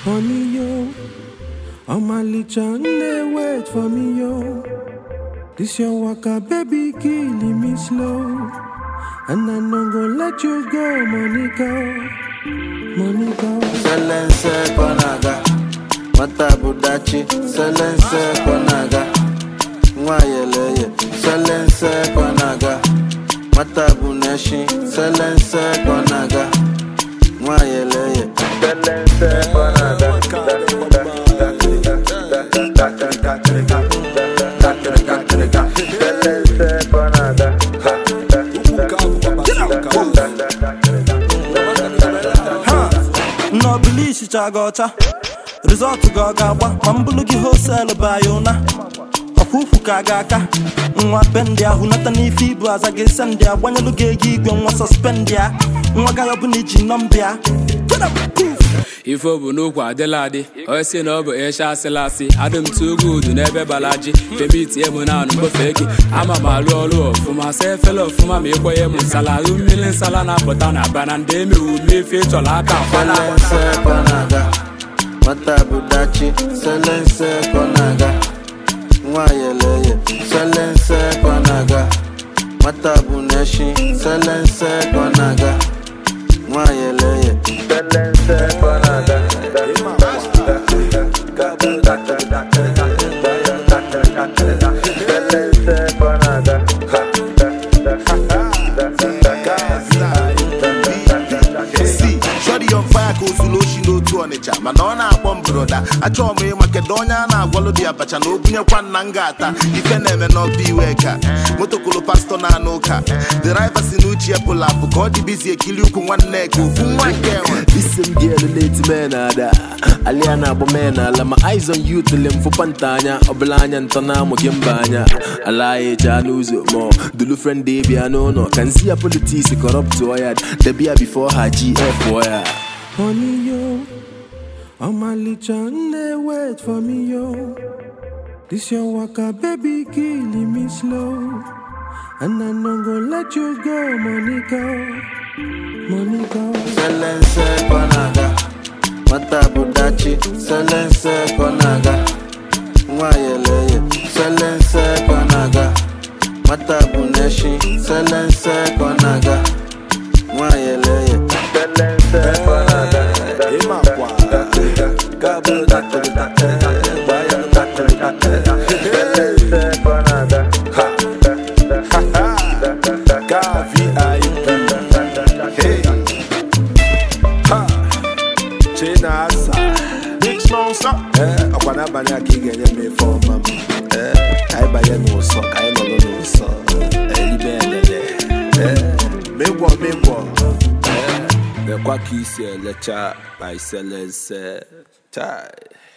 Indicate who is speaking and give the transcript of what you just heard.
Speaker 1: Honey, yo, Omalicha, they wait for me, yo. This your waka, baby, killing me slow. And I no go let you go, Monica. Monica.
Speaker 2: Selense konaga Mata budachi Selense konaga Nwayeleye Selense konaga Mata buneshi Selense konaga Nwayeleye Selense konaga Selense konaga
Speaker 3: nnọbụla ichicha gị ọcha rizọtụ gị ọ ga-agba ma mbụlụ gị hoselu bụ ya ụna ọkwa ukwu ka a ga-aka nwa pendị ahụ nata n'ife ibu aza gị sendị a gbanyelụ gị ego igwe nwa sọspendị a nwa gaghị ọbụla iji nọmbịa
Speaker 4: ife ọ bụ n'okwu adịla adị onye si na ọ bụ ịsha asịla asị adị m tụ ugwu udu n'ebe balaji femitie m na anụ mgbefe gị ama m alụ ọrụ ọfụma sa efela ọfụma ma ịkwenye m nsala ahụ mmiri nsala na-apụta na bana ndị emewu mmefe ịchọrọ aka akwala
Speaker 2: Selense konaga Mata budachi Selense konaga Nwayeleye Selense konaga Mata buneshi Selense konaga Nwayeleye Selense konaga Selense konaga
Speaker 5: si shọdi on fire ka ozulu oshi n'otu ọnịcha mana ọ na-akpọ m broda achọrọ m ịma kedu onye a na-agwalụ dị abacha na obunyekwa nna m ga-ata ife na-eme n'ọba iwe ka motokolo pastọ na-anụ ụka deriva si n'uche epụl apụ ka ọ dị bizi ekili ukwu nwanne ka ofu nwa nke enwe
Speaker 6: Listen girl late man ada Alia na agba men ala my eyes on you till them for pantanya Ọbụla anya ntọ na amụ gị mba anya Ala ya eje n'ụzọ mọ Dulu friend dey bịa n'ụlọ Ka nzi ya politics corrupt ya Debia before her GF ya
Speaker 1: Honey, yo, Omalicha, they wait for me, yo. This your waka, baby, killing me slow. And I no go let you go, Monica. Monica.
Speaker 2: Selense konaga Mata budachi Selense konaga Nwayeleye Selense konaga Mata buneshi Selense konaga Nwayeleye Selense konaga Selense konaga
Speaker 5: chinasa ọkwa n'abalị a ka ị ga-enye m ife ọma m Ee, ka anyị banye n'ụsọ ka anyị nọrọ n'ụsọ elibe elele megwọ megwọ lekwa ka isi elecha ma iselense chai